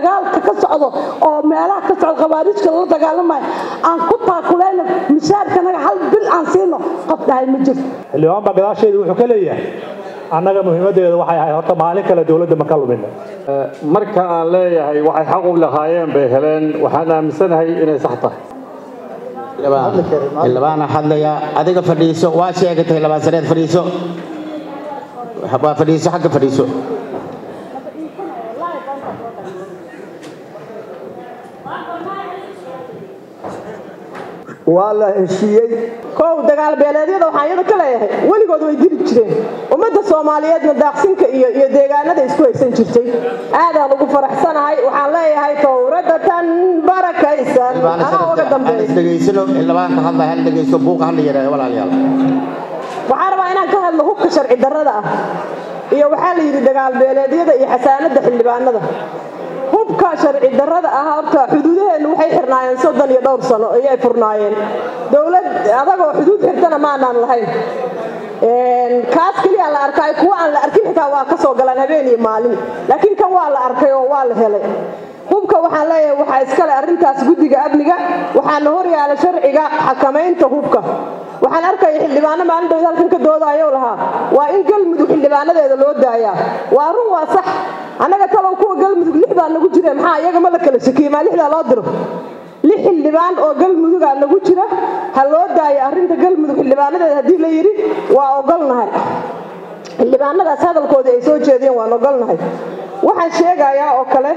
dagaalka ka socdo oo meelaha ka socdo khawaarijka lala dagaalamayo aan ku taakulayno mishaarkanaga hal bil aan siino qof dhahay ma jirto xildhibaan baa gadaasheedu wuxuu ka leeyahay annaga muhiimaddeeda waxay ahayd horta maalin kale dowladda ma ka lumina marka aan leeyahay waxay xaq u lahaayeen bay heleen waxaan aaminsanahay inay sax tahay xildhibaana hadlaya adiga fadhiiso waa sheegatay labaan saneed fadhiiso waa fadhiiso xagga fadhiiso waa la heshiiyey kow dagaal beeleedyada waxaan iyada ka leeyahay weligood way dili jireen ummadda soomaaliyeedna daaqsinka iyo iyo deegaanada isku haysan jirtay aadaan ugu faraxsanahay waxaan leeyahay towrada tan barakaysan anaa uga dambeeya dhegaysano xildhibaanka hadla hal dhegaysto buuqa hadla yaraada walaalayaal waxaan rabaa inaan ka hadlo hubka sharci darrada ah iyo waxaa la yidhi dagaal beeleedyada iyo xasaanada xildhibaanada hubka sharci darrada ah horta xuduudaheennu waxay xirnaayeen soddon iyo dhowr sano ayay furnaayeen dowlad adagoo xuduud xirtana maanaan lahayn kaas keliya la arkay kuwa aan la arkin xitaa waa ka soo galaan habeen iyo maalin laakiin kan waa la arkay oo waa la helay hubka waxaan leeyahay waxaa iskale arrintaas guddiga amniga waxaana hor yaala sharciga xakamaynta hubka waxaan arkaya xildhibaano maalin dhowd halkan ka doodayo lahaa waa in galmudug xildhibaanadeeda loo daayaa waa run waa sax annaga talow kuwa galmudug lix baa nagu jira maxaa iyaga ma la kala shakiye maa lixdaa loo diro lix xildhibaan oo galmudugaa nagu jira ha loo daayo arrinta galmudug xildhibaanadeeda haddii la yidhi waa ogolnahay xildhibaanadaas hadalkoodii ay soo jeediyeen waan ogolnahay waxaan sheegayaa oo kale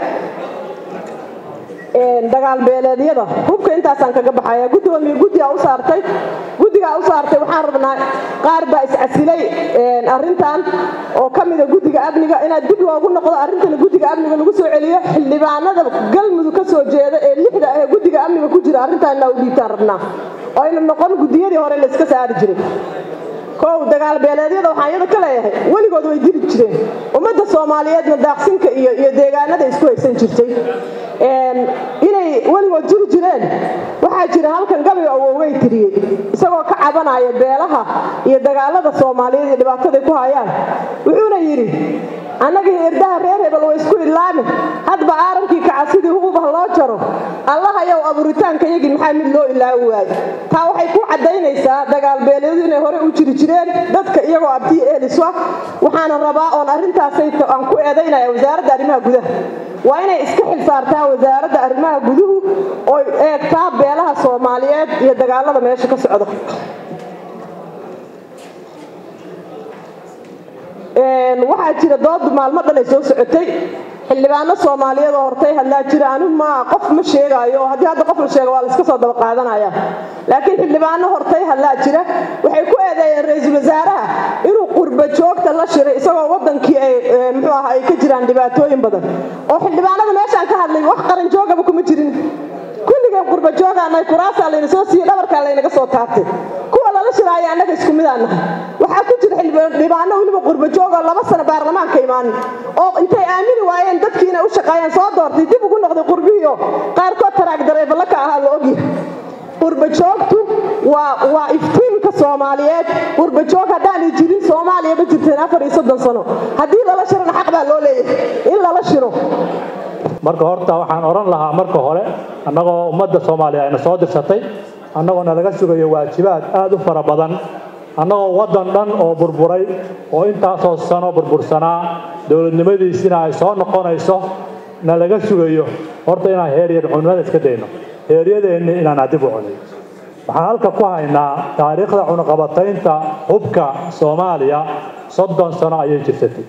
dagaal beeleedyada hubka intaasaan kaga baxaya gudoomiye guddigaa u saartay guddigaa u saartay waxaan rabnaa qaar baa iscasilay arrintan oo ka mida guddiga amniga inaad dib loogu noqdo arrintana guddiga amniga lagu soo celiyo xildhibaanada galmudug ka soo jeeda ee lixda ee guddiga amniga ku jira arrintan inaa u dhiibtaan rabnaa oo ayna noqon guddiyadii hore la iska saari jiray kow dagaal beeleedyada waxaan iyada ka leeyahay weligood way dili jireen ummadda soomaaliyeedna daaqsinka iyo iyo deegaanada isku haysan jirtay inay weligood jiri jireen waxaa jira halkan gabayga awowgay tiriyey isagoo ka cabanaya beelaha iyo dagaalada soomaaliyeed iyo dhibaataday ku hayaan wuxuuna yidhi annagii irdaha reer hebel way isku idlaami hadba aaramkii kacasidii hububah loo jaro allahayow abuuritaanka yagii maxaa mid loo ilaawi waayo taa waxay ku caddaynaysaa dagaal beeleedu inay hore u jiri jireen dadka iyagoo abtiya eelisu ah waxaana rabaa oon arrintaasay aan ku eedaynaya wasaaradda arrimaha gudaha waa inay iska xil saartaa wasaaradda arrimaha guduhu oy eegtaa beelaha soomaaliyeed iyo dagaalada meesha ka socda waxaa jira doodu maalmo dhan ay soo socotay xildhibaano soomaaliyeed oo hortay hadlaa jira anigu ma qof ma sheegaayo oo haddii hadda qof la sheego waa la iska soo daba qaadanaya laakiin xildhibaano hortay hadlaa jira waxay ku eedeeyeen ra-iisul wasaaraha inuu qurba joogta la shiray isagoo wadankii ay muxuu ahaa ay ka jiraan dhibaatooyin badan oo xildhibaanada meeshaan ka hadlay wax qaran joogaba kuma jirin kulligeen qurba joogaanay kuraasaa layna soo siiyey dhabarkaa laynaga soo taabtay kuwa lala shiraayo annaga isku midaan nahay waxaa ku jira xildhibaano weliba qurba joogoo laba sano baarlamaanka imaanin oo intay aamini waayeen dadkii inay u shaqeeyaan soo doortay dib ugu noqday qurbihiio qaarkood taraag dareefala ka ahaa la ogyahay qurba joogtu waa waa iftiinka soomaaliyeed qurba joog haddaanay jirin soomaaliya ma jirteen afar iyo soddon sano haddii lala shirana xaq baa loo leeyahay in lala shiro marka horta waxaan odhan lahaa marka hore annagoo ummadda soomaaliya ayna soo dirsatay annagoo nalaga sugayo waajibaad aada u fara badan annagoo waddan dhan oo burburay oo intaasoo sano burbursanaa dowladnimadiisina ay soo noqonayso nalaga sugayo horta inaan heeryar cunimada iska dayno heeryadeenni inaan adib u cunay waxaan halka ku haynaa taariikhda cunaqabataynta hubka soomaaliya soddon sano ayay jirsatay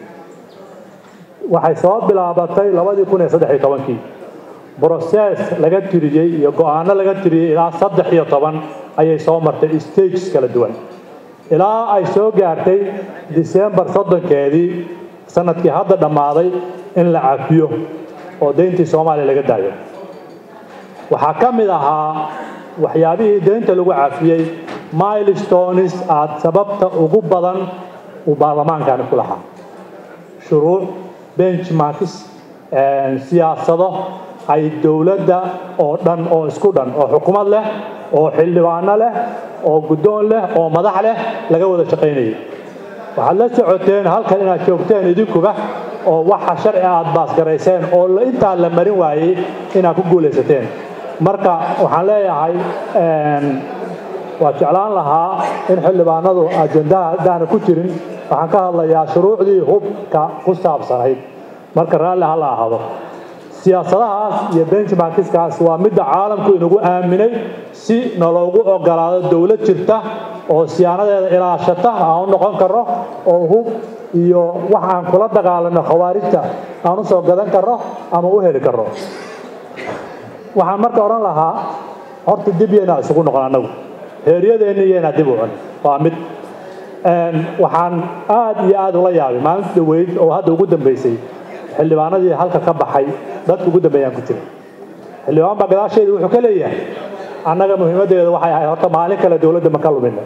waxay soo bilaabatay labadii kun iyo saddex iyo tobankii brosees laga tiriyey iyo go-aano laga tiriyey ilaa saddex iyo toban ayay soo martay stages kala duwan ilaa ay soo gaartay disembar soddonkeedii sanadkii hadda dhammaaday in la cafiyo oo deyntii soomaaliya laga daayo waxaa ka mid ahaa waxyaabihii deynta lagu cafiyey milestones aad sababta ugu badan uu baarlamaankani ku lahaa shuruuc benchmarks siyaasado ay dowladda oo dhan oo isku dhan oo xukuumad leh oo xildhibaano leh oo guddoon leh oo madax leh laga wada shaqaynayay waxaad la socoteen halkan inaad joogteen idinkuba oo waxa sharci aad baasgarayseen oo intaa la marin waayey inaad ku guulaysateen marka waxaan leeyahay waa jeclaan lahaa in xildhibaanadu ajendaha haddaana ku jirin waxaan ka hadlayaa shuruucdii hubka ku saabsanayd marka raalli ha la ahaado siyaasadahaas iyo benchmarkiskaas waa midda caalamku inagu aaminay si naloogu ogolaado dowlad jirta oo siyaanadeeda ilaashata aan u noqon karno oo hub iyo wax aan kula dagaalano khawaarijta aan u soo gadan karno ama u heli karno waxaan marka odhan lahaa horta dib yaynaa isugu noqon annagu heeryadeenni yaynaa dib u cun waa mid waxaan aad iyo aad ula yaabay maalinta dhaweyd oo hadda ugu dambaysay xildhibaanadii halka ka baxay dadka ugu dambeeyaan ku jira xildhibaan baa gadaasheeda wuxuu ka leeyahay annaga muhiimaddeeda waxay ahayd horta maalin kale dowladda ma ka lumina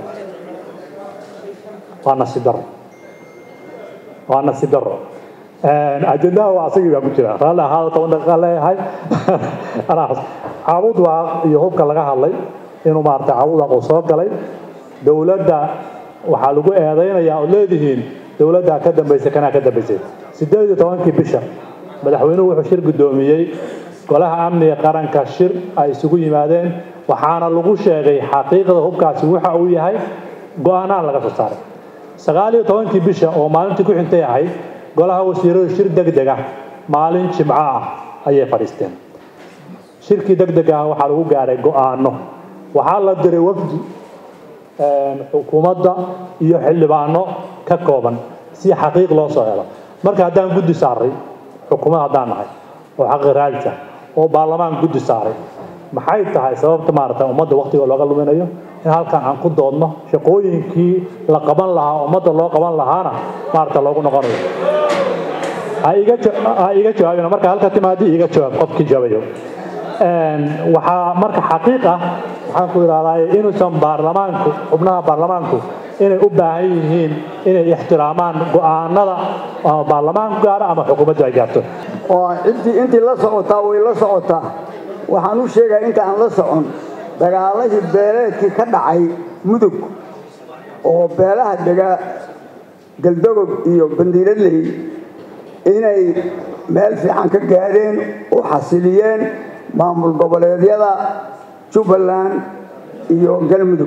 waa nasiib darro waa nasiib darro ajendaha waa asagii baa ku jira raalli ahaada toban daqiiqa leeyahay caabud waaq iyo hubka laga hadlay inuu maaragtay caabud waaq uu soo galay dowladda waxaa lagu eedaynayaa ood leedihiin dowladdaa ka dambaysay kanaa ka dambaysay sideed iyo tobankii bisha madaxweynuhu wuxuu shir guddoomiyey golaha amniga qaranka shir ay isugu yimaadeen waxaana lagu sheegay xaqiiqda hubkaasi waxa uu yahay go-aanaan laga soo saaray sagaal iyo tobankii bisha oo maalintii ku xigtay ahayd golaha wasiiradu shir degdeg ah maalin jimco ah ayay fadhiisteen shirkii degdega ah waxaa lagu gaaray go-aano waxaa la diray wafdi xukuumadda iyo xildhibaano ka kooban si xaqiiq loo soo helo marka haddaan guddi saaray xukuumad haddaan nahay oo xaqi raadisa oo baarlamaan guddi saaray maxay tahay sababta maaragtay ummadda waqtiga looga luminayo in halkan aan ku doodno shaqooyinkii la qaban lahaa ummadda loo qaban lahaana maaragta loogu noqonayo ha iga jawaabina marka halka timaadi iga jawaab qofkii jaabayo waxaa marka xaqiiq ah waxaan ku idhahdaa inuusan baarlamaanku xubnaha baarlamaanku inay u baahan yihiin inay ixtiraamaan go-aanada ama baarlamaanku gaaro ama xukuumaddu ay gaarto oo intii intii la socotaa way la socotaa waxaan u sheegaya inta aan la socon dagaaladii beeleedkii ka dhacay mudug oo beelaha dega galdogob iyo bandiiradley inay meel fiican ka gaadheen u xasiliyeen maamul goboleedyada jubbaland iyo galmudug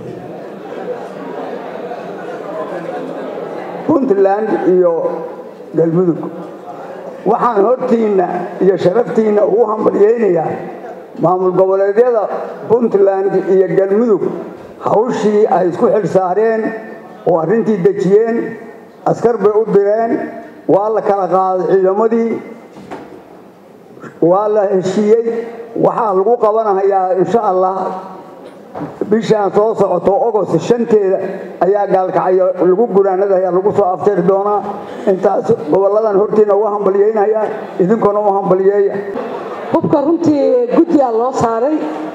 puntland iyo galmudug waxaan hortiinna iyo sharaftiinna ugu hambalyaynayaa maamul goboleedyada puntland iyo galmudug hawshii ay isku xil saareen oo arrintii dejiyeen askar bay u direen waa la kala qaaday ciidamadii waa la heshiiyey waxaa lagu qabanahayaa insha allah bishaan soo socoto ogost shanteeda ayaa gaalkacyo lagu gunaanadayaa lagu soo aftiri doonaa intaas gobolladan hortiina uga hambalyeynaya idinkuna u hambalyeeya hubka runtii guddigaa loo saaray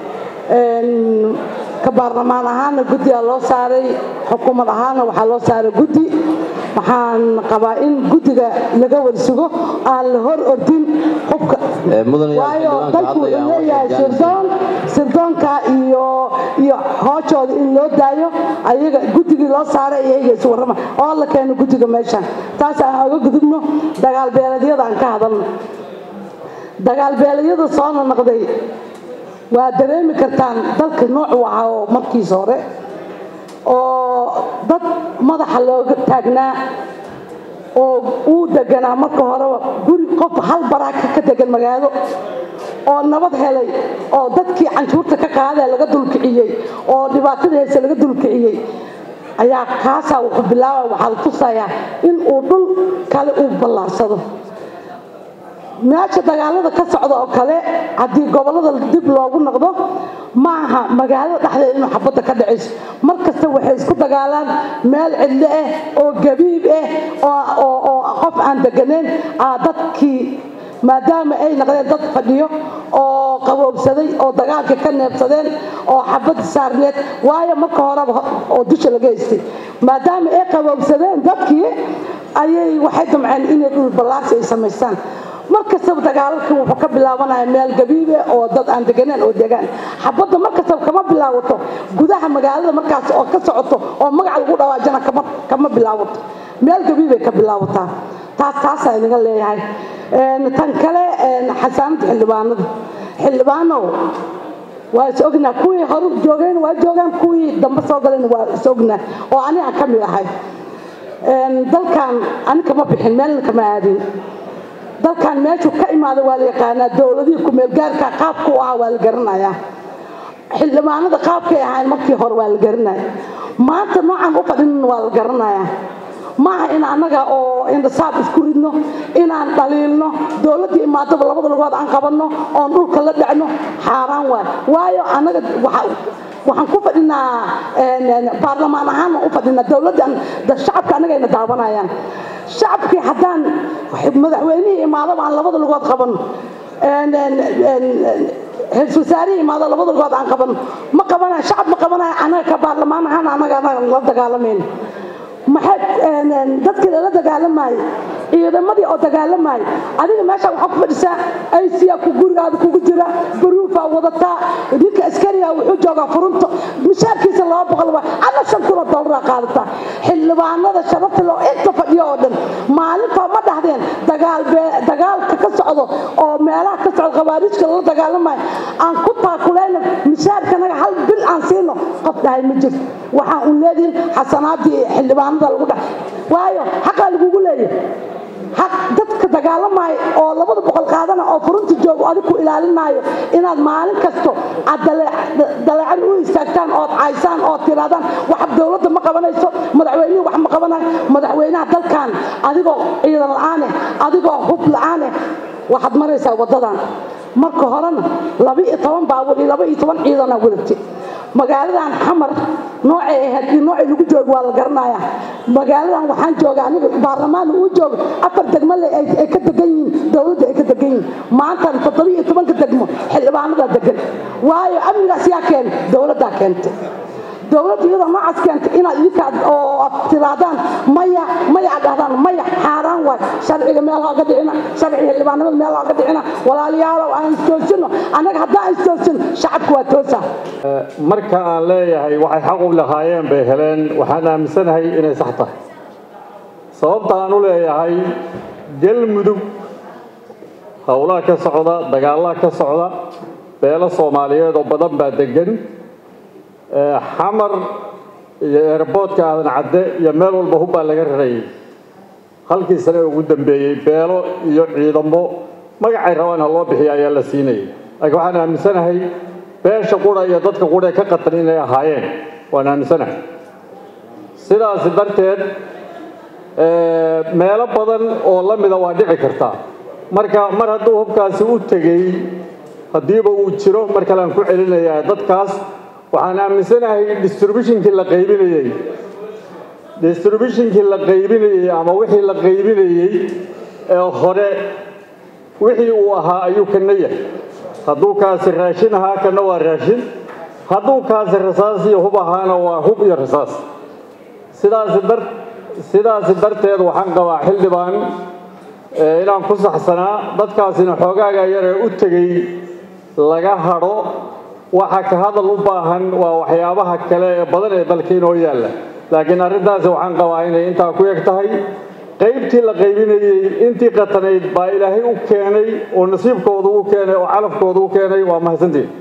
ka baarlamaan ahaana guddigaa loo saaray xukuumad ahaana waxaa loo saaray guddi waxaan qabaa in guddiga laga warsugo aan la hor ordin hubka waayo dalku wuxuu leeyahay sirdoon sirdoonka iyo iyo hoojooda in loo daayo ayaga guddigii loo saaray iyaga isu warrama oo la keeno guddiga meeshan taas aan oga gudubno dagaal beeleedyada aan ka hadalno dagaal beeleedyada soo nonoqday waa dareemi kartaan dalka noocu ahaa oo markiisa hore oo dad madaxa looga taagnaa oo uu deganaa marka horeba guri qof hal baraaka ka degan magaalo oo nabad helay oo dadkii canshuurta ka qaadee laga dulkiciyey oo dhibaatada heese laga dulkiciyey ayaa kaasaa wuxuu bilaaba waxaa la tusayaa in uu dhul kale uu ballaarsado meesha dagaalada ka socda oo kale haddii gobollada dib loogu noqdo ma aha magaalada dhexdeeda inuu xabadda ka dhacayso mar kasta waxay isku dagaalaan meel cidlo ah oo gabiib ah oo qof aan deganeyn dadkii maadaama ay noqdeen dad fadhiyo oo qaboobsaday oo dagaalka ka neebsadeen oo xabad saarneed waayo marka horeba oo dusha laga haystay maadaama ay qaboobsadeen dadkii ayay waxay damceen inay dhul ballaarsi ay samaystaan mar kastaba dagaalalka wuxuu ka bilaabanaya meel gabiibe oo dad aan deganeen oo degaan xabadda mar kastaba kama bilaabato gudaha magaalada markaas oo ka socoto oo magac lagu dhawaajana kama kama bilaabato meel gabiibay ka bilaabataa taas taasaa inaga leeyahay tan kale xasaanada xildhibaanada xildhibaanow waa is ognaa kuwii hore joogeen waa joogaan kuwii dambe soo galeen waa is ognaa oo ani aan ka mid ahay dalkan ani kama bixin meelna kama aadin dalkan meeshuu ka imaada waa la yaqaanaa dowladihii kumeelgaarka qaabku u ahaa waa la garanayaa xildhibaanada qaabkay ahayn markii hore waa la garanaya maanta noocan u fadhin waa la garanayaa maaha in annaga oo indhasaab isku ridno inaan dhaliilno dowladda imaadaba labada lugood aan qabanno oon dhulka la dhacno xaaraan waay waayo annaga waxaan ku fadhinaa baarlamaan ahaan u fadhinaa dowladdan shacabka annagayna daawanayaan shacabkii haddaan madaxweynihii imaadaba aan labada lugood qabanno ra-isul wasaarihii imaado labada lugood aan qabanno ma qabanayo shacab ma qabanayo annaga ka baarlamaan ahaan annaga la dagaalamayno maxay dadkii lala dagaalamaayay ciidamadii oo dagaalamaayay adiga meesha waxaa ku fadhisaa aysiya ku gurigaada kugu jira baruufaa wadataa ninka askariga wuxuu joogaa furunta mishaarkiisa laba boqol waa alla shan kun oo doolara qaadataa xildhibaanada sharafta loo inta fadhiyo oo dhan maalintaa ma dhahdeen dagaal dagaalka ka socdo oo meelaha ka socdo khawaarijka lala dagaalamayo aan ku taakulayno mishaarkanaga hal bil aan siino qof dhahay ma jirto waxaan un leedihin xasanaadii xildhibaanada lagu dhahay waayo xaqaa lagugu leeyahay xaq dadka dagaalamaayo oo labada boqol qaadana oo furunta joogo adig ku ilaalinaayo inaad maalin kasto aad daleecan u istaagtaan ood caysaan ood tiraadaan wax dowladda ma qabanayso madaxweynihii wax ma qabanayo madaxweynaha dalkan adigoo ciidan la-aane adigoo hub la-aane waxaad maraysaa waddadan marka horena laba iyo toban baawur iyo laba iyo toban ciidana wadatay magaaladan xamar noocay ahayd iyo noocay lagu joogo waa la garanaya magaaladan waxaan jooga aniga baarlamaan uu joogo afar degmo le ay ka degan yihiin dowladda ay ka degan yihiin maantan toddoba iyo tobanka degmo xildhibaanadaa degan waayo amnigaas yaa keena dowladdaa keentay dowladda iyadoo noocaas keentay inaad idinkaad oo tiraadaan maya maya aad dhahdaan maya xaaraan waay sharciga meel hooga dhicina sharciga xildhibaanimada meel hooga dhicina walaalayaalow aan istoosino annaga haddaan istoosino shacabku waa toosa marka aan leeyahay waxay xaq u lahaayeen bay heleen waxaan aaminsanahay inay sax tahay sababta aan u leeyahay galmudug howlaha ka socda dagaalaha ka socda beelo soomaaliyeed oo badan baa degan xamar iyo eerboodka aadan cadde iyo meel walba hubbaa laga rarayay halkii sane ugu dambeeyey beelo iyo ciidamo magacay rabaan ha loo bixiya ayaa la siinayay laakiin waxaan aaminsanahay beesha qura iyo dadka qura ee ka qatan inay ahaayeen waan aaminsanahay sidaasi darteed meelo badan oo la mida waa dhici kartaa marka mar hadduu hubkaasi u tegey haddiiba uu jiro mar kale aan ku celinayaa dadkaas waxaan aaminsanahay distributionkii la qaybinayey distributionkii la qaybinayey ama wixii la qaybinayey ee hore wixii uu ahaa ayuu kana yahay hadduu kaasi raashin ahaa kana waa raashin hadduu kaasi rasaas iyo hub ahaana waa hub iyo rasaas sidaasi dar sidaasi darteed waxaan qabaa xildhibaan inaan ku saxsanaa dadkaasina xoogaaga yaree u tegey laga hadho waxa ka hadal u baahan waa waxyaabaha kale ee badan ee dalka inoo yaalla laakiin arrintaasi waxaan qabaa inay intaa ku eg tahay qaybtii la qaybinayey intii qatanayd baa ilaahay u keenay oo nasiibkoodu u keenay oo calafkoodu u keenay waa mahadsantiin